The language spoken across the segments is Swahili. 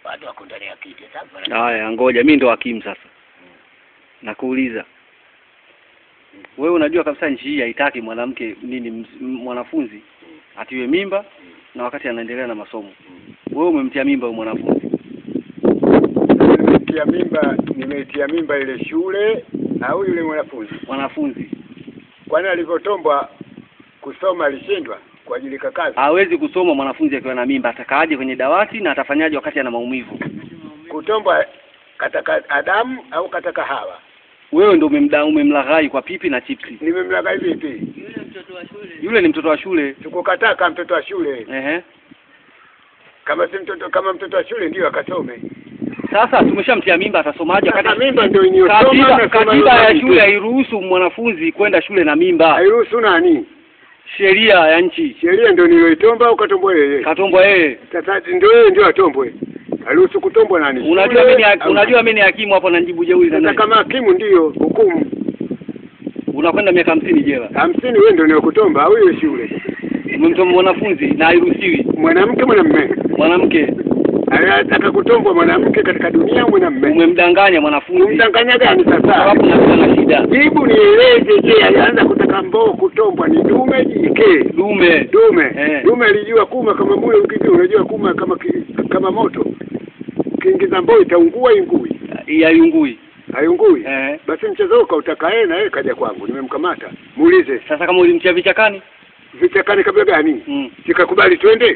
watu wako ndani ya kiti sasa. Haya, ngoja mimi ndo hakimu sasa. Nakuuliza. Wewe unajua kabisa nchi hii haitaki mwanamke nini ms- m- mwanafunzi atiwe mimba na wakati anaendelea na masomo. Wewe umemtia mimba huyo mwanafunzi. Nimeitia mimba, nimeitia mimba ile shule au yule mwanafunzi, Mwanafunzi kwani alivyotombwa kusoma alishindwa kuajilika kazi. hawezi kusoma mwanafunzi akiwa na mimba, atakaaje kwenye dawati na atafanyaje wakati ana maumivu? Kutombwa kataka Adamu au kataka Hawa? Wewe ndo umemda umemlaghai kwa pipi na chipsi. Nimemlaghai vipi? Yule ni mtoto wa shule. Tukukataka mtoto wa shule, Ehe. kama si mtoto, kama mtoto wa shule ndio akasome. Sasa tumeshamtia mimba, atasomaje Sasa wakati mimba ndio iniyosoma katiba, unasoma katiba ya yule shule mtu. hairuhusu mwanafunzi kwenda shule na mimba. hairuhusu nani? Sheria ya nchi Sheria ndio niloitomba au katombwa yeye? katombwa yeye. Sasa ndio yeye ndio atombwe. Haruhusu kutombwa nani? Unajua Shule mimi ni au- unajua mimi ni hakimu hapo na nijibu jeuri na Sasa nani? kama hakimu ndio hukumu Unakwenda miaka hamsini jela. hamsini, wewe ndio nilokutomba au hiyo shule? Umemtoma mwanafunzi na hairuhusiwi. Mwanamke mwanamume Mwanamke anataka kutombwa mwanamke katika dunia au mwanamume? umemdanganya mwanafunzi Umdanganya gani sasa? sababu na na shida. Jibu nieleze, je, alianza kutaka mboo kutombwa ni dume jike? Dume Dume Eh. dume alijua kuma kama mule ukiki, unajua kuma kama ki, kama moto ukiingiza mboo itaungua ingui yayungui. hayungui. Eh. Basi mchezo huu kautaka yeye na yeye kaja kwangu, nimemkamata. Muulize Sasa kama ulimtia vichakani vichakani kabla gani? mm. Sikakubali twende.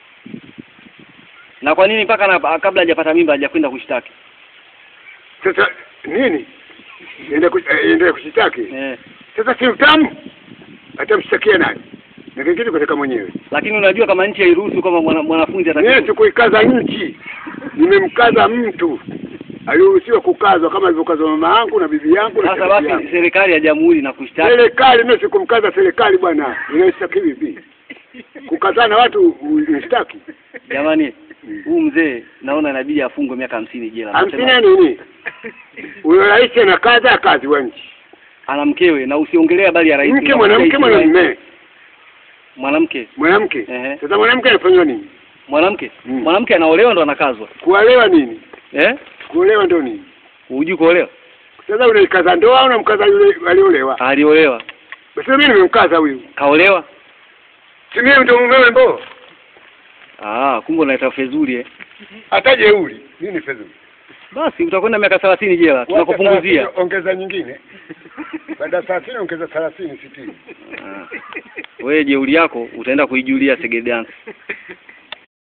na kwa nini mpaka na, kabla hajapata mimba hajakwenda kushtaki? Sasa nini? Ende ku- eh, ende kushitaki. Eh. Sasa si utamu, atamshtakia nani? Na kingine katika mwenyewe. Lakini unajua kama nchi hairuhusu kama mwana, mwanafunzi Mimi atakiwa sikuikaza nchi, nimemkaza mtu aliruhusiwa kukazwa kama alivyokazwa mama yangu na bibi yangu na sasa shangazi basi yangu. serikali ya jamhuri na kushtaki Serikali mimi sikumkaza serikali bwana, inaishtaki vipi? Kukazana watu unishtaki jamani, huu mzee naona inabidi afungwe miaka hamsini jela. hamsini Nasema, ya nini? Huyo rais anakaza kazi wa nchi, ana mkewe na usiongelee habari ya rais. mke na mwanamke rais- mwanamume mwanamke mwanamke. Ehe. Sasa mwanamke anafanywa nini? mwanamke Mm. mwanamke anaolewa ndo anakazwa Kuolewa nini? eh? Kuolewa ndo nini? Hujui kuolewa? Sasa unaikaza ndoa au unamkaza yule aliolewa? Aliolewa, Basi mimi nimemkaza huyu, kaolewa. si mimi ndio mumewe mbo Ah, kumbe unaita fezuri eh? hata jeuri. Nini fedhuli? Basi utakwenda miaka thelathini jela, tunakupunguzia. Wacha ongeza nyingine baada ya thelathini ongeza thelathini sitini Ah. Wewe jeuri yako utaenda kuijulia Segedance.